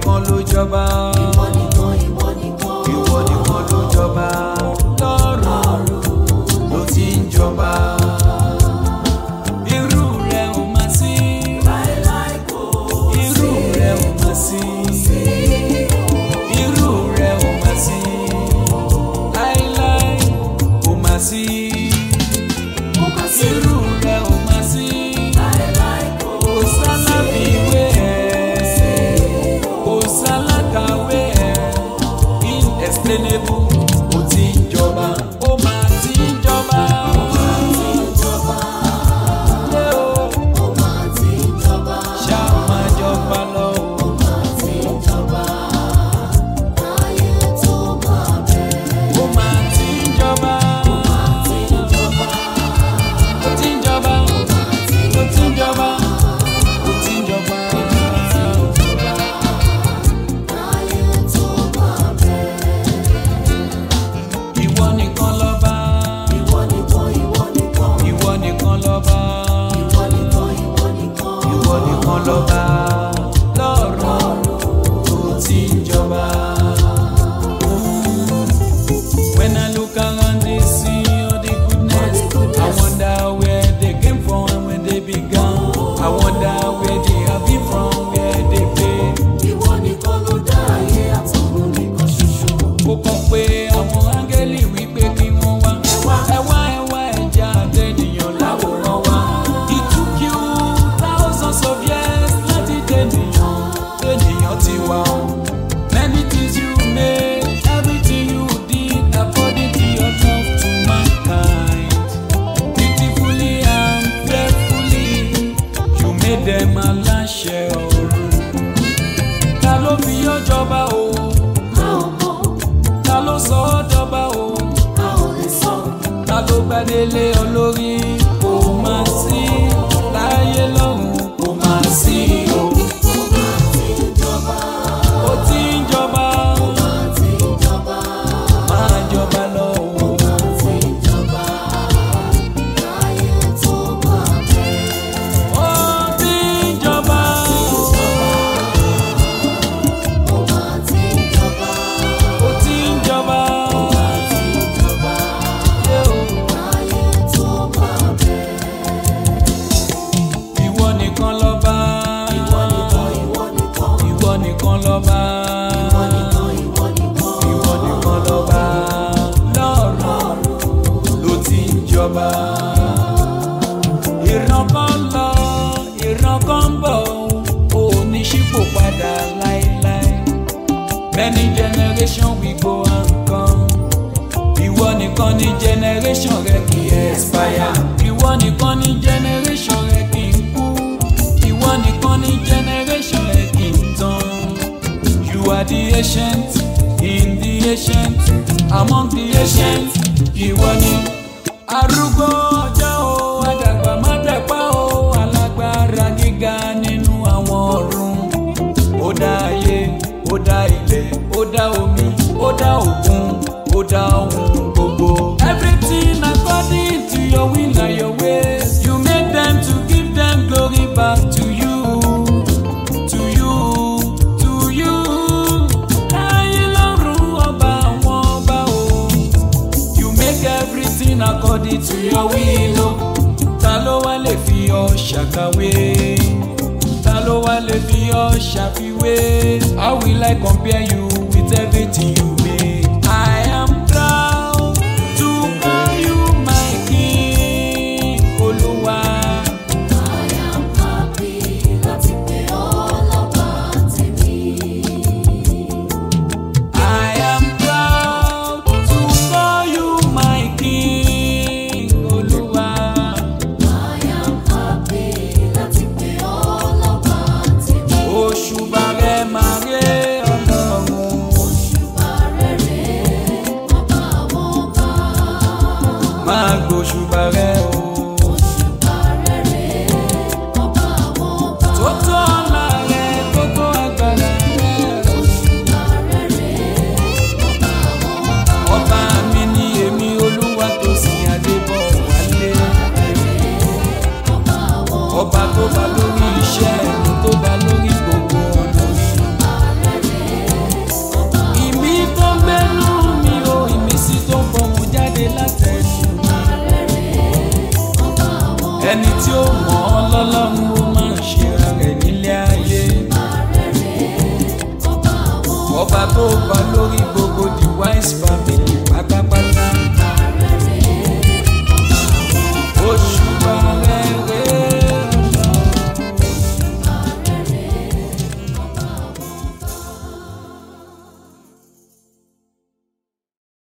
nìkan ló jọba. ìwọ nìkan ìwọ nìkan. ìwọ nìkan ló jọba. lọ́rùn ló ti ń jọba. irú rẹ̀ ò má sí. láéláé kò irú rẹ̀ ò má sí. irú rẹ̀ ò má sí. láíláí kò má sí. kò má sí. irú rẹ̀ ò má sí. láéláé kò kò sálábìwé ẹ̀ kò sálákàwé ẹ̀ inexplainable ó ti ń jọba ó máa ti ń jọba. Lé o, ó máa ti ń jọba. ṣá máa jọba lọ o. ó máa ti ń jọba. káyé tó máa bẹ̀rẹ̀. ó máa ti ń jọba. máa ti ń jọba. ó ti ń jọba. máa ti ń ó ti ń jọba. ó ti ń jọba. jọba. káyé tó máa bẹ̀rẹ̀. ìwọ nìkan lọ́ba. ìwọ nìkan ìwọ nìkan. ìwọ nìkan lọ́ba. ìwọ nìkan ìwọ nìkan. ìwọ nìkan lọ́ba lọ́rùn tó ti ń jọba. When I look around and see all the goodness, I wonder where they came from and when they began. I wonder where they have been from, where they came. ìwọ nìkan ló dá ayé àtọ̀run nìkan ṣoṣo. Ó kàn pé àwọn áńgẹ́lì wípé kí wọ́n wá. Ẹ wá ẹ wá ẹja àtẹnìyàn láwòrán wa. It took you thousands of years láti dènìyàn. Dènìyàn ti wá o. Many things you made, everything you did according to your love to mankind. Beautifully and faithfully, you made them aláṣẹ ọ̀run. Ta ló fi ọ́ jọba o? a ò mọ̀ ta ló sọ ọ́ dọ́gba o a ò lè sọ. ta ló bá délé olórí kò máa sí láyé lọ́run kò máa sí o. ó máa ti ń jọba. ó ti ń jọba máa ti ń jọba. máa jọba lọ o. máa ti ń jọba. káyé tó máa bẹ̀rẹ̀. ó ti ń jọba ó máa ti ń jọba. ó ti ń jọba. máa ti ń jọba. Yé o. káyé tó máa bẹ̀rẹ̀. ìwọ nìkan lọ́ba ìwọ nìkan ìwọ nìkan. ìwọ nìkan lọ́ba ìwọ nìkan ìwọ nìkan. ìwọ nìkan lọ́ba lọ́rùn ló ti ń jọba. ìran kan lọ ìran kan ń bọ̀ ò ní ṣípò padà láéláé. many generation we go and come. ìwọ nìkan ní generation rẹ kì í expire. ìwọ nìkan ní generation rẹ kì í kú. ìwọ nìkan ní generation rẹ kì í tán. You are the ancient in the ancient among the ancient. Ìwọ ni arúgbó ọjọ́ o, àdàgbà má dàgbà o, alágbára gíga nínú àwọn ọ̀run. Ó dá ayé, ó dá ilẹ̀, ó dá omi, ó dá òkun, ó dá ohun gbogbo. Everything according to your will and your ways. You made them to give them glory back to you to you to you. Láyé lọ́run ọba àwọn ọba o. You make everything according to your will o. Ta ló wá lè fi ọ ṣàkàwé? Ta ló wá lè fi ọ ṣàfiwé? How will I compare you with everything you made? I am proud to call you my king, Olúwa. I am happy láti pè ọ́ lọ́ba tèmi. I am proud to call you my king, Olúwa. I am happy láti pè ọ́ lọ́ba tèmi. Òṣùbà rẹ̀ máa ré ọlọ́run. Òṣùbà rere ọba àwọn ọba. Máa gbòṣùbà rẹ̀ o. Òṣùbà rere ọba àwọn ọba. Tó tó ọlá rẹ̀, tó tó agbára rẹ̀. Òṣùbà rere ọba àwọn ọba. Ọba mi ni èmi Olúwa tó sin Adébọ̀ wálé. Ọba àwọn ọba. Ọba tó bá lórí iṣẹ́ mi, tó bá lórí gbogbo ọ̀nà mi. ẹni tí ó mọ̀ ọ́ lọ́lọ́run ó máa ń ṣe ara rẹ̀ nílé ayé ọba tó bá lórí gbogbo the wise family.